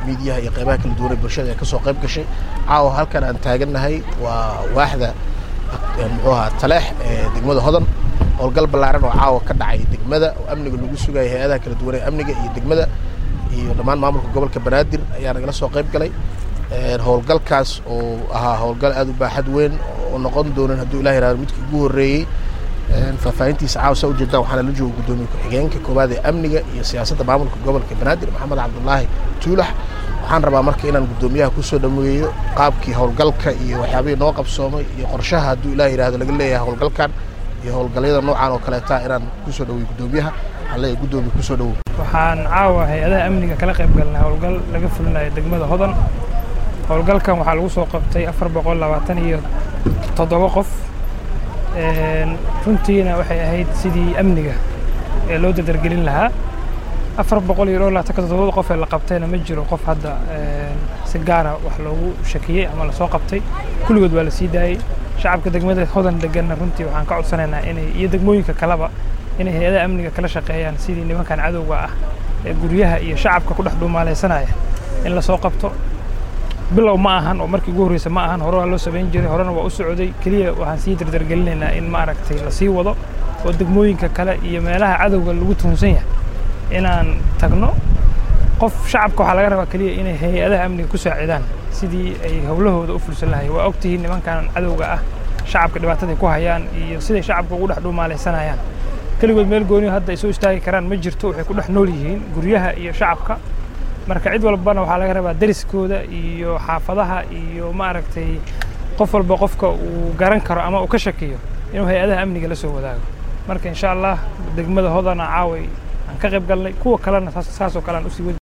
miidiyaha iyo qaybaha kala duwan ee bulshada ee kasoo qayb gashay caawa halkan aan taagannahay waa waaxda muxuu ahaa taleex ee degmada hodan howlgal ballaaran oo caawa ka dhacay degmada oo amniga lagu sugaya hay-adaha kala duwan ee amniga iyo degmada iyo dhammaan maamulka gobolka banaadir ayaa nagala soo qayb galay howlgalkaas oo ahaa howlgal aad u baaxad weyn oo noqon doonin hadduu ilah yihahdo midkii ugu horreeyey faahfaahintiisa caawa saa ujeedaan waxaana la jooga guddoomiye ku-xigeenka koowaad ee amniga iyo siyaasadda maamulka gobolka banaadir maxamed cabdulaahi tuulax waxaan rabaa marka inaan guddoomiyaha kusoo dhameeyo qaabkii howlgalka iyo waxyaabihii noo qabsoomay iyo qorshaha hadduu ilah yihahdo laga leeyahay howlgalkan iyo howlgalyada noocan oo kaleeta inaan kusoo dhaweeyo guddoomiyaha waxaan leeyahay guddoomiye kusoo dhawow waxaan caawa hay-adaha amniga kala qayb galnay howlgal laga fulinayo degmada hodan howlgalkan waxaa lagu soo qabtay afar boqol labaatan iyo toddoba qof runtiina waxay ahayd sidii amniga ee loo dadargelin lahaa afar boqol iyo dhowr labaatanka toddobada qof ee la qabtayna ma jiro qof hadda si gaara wax loogu shakiyey ama lasoo qabtay kulligood waa la sii daayey shacabka degmada hodan deganna runtii waxaan ka codsanaynaa inay iyo degmooyinka kaleba inay hay-adaha amniga kala shaqeeyaan sidii nimankan cadowga ah ee guryaha iyo shacabka ku dhex dhuumaalaysanaya in lasoo qabto bilow ma ahan oo markii ugu horreysa ma ahan hore waa loo samayn jiray horena waa u socday keliya waxaan sii dardargelinaynaa in maaragtay la sii wado oo degmooyinka kale iyo meelaha cadowga lagu tuhunsan yahay inaan tagno qof shacabka waxaa laga rabaa keliya inay hay-adaha amniga ku saacidaan sidii ay howlahooda u fulsan lahay waa ogtihiin nimankan cadowga ah shacabka dhibaataday ku hayaan iyo siday shacabka ugu dhex dhuumaalaysanayaan keligood meel gooniyo hadda ay soo istaagi karaan ma jirto waxay ku dhex nool yihiin guryaha iyo shacabka marka cid walbana waxaa laga rabaa deriskooda iyo xaafadaha iyo maaragtay qof walba qofka uu garan karo ama uu ka shakiyo inuu hay-adaha amniga la soo wadaago marka insha allah degmada hodana caaway aan ka qayb galnay kuwa kalena saasoo kale aan usii wadi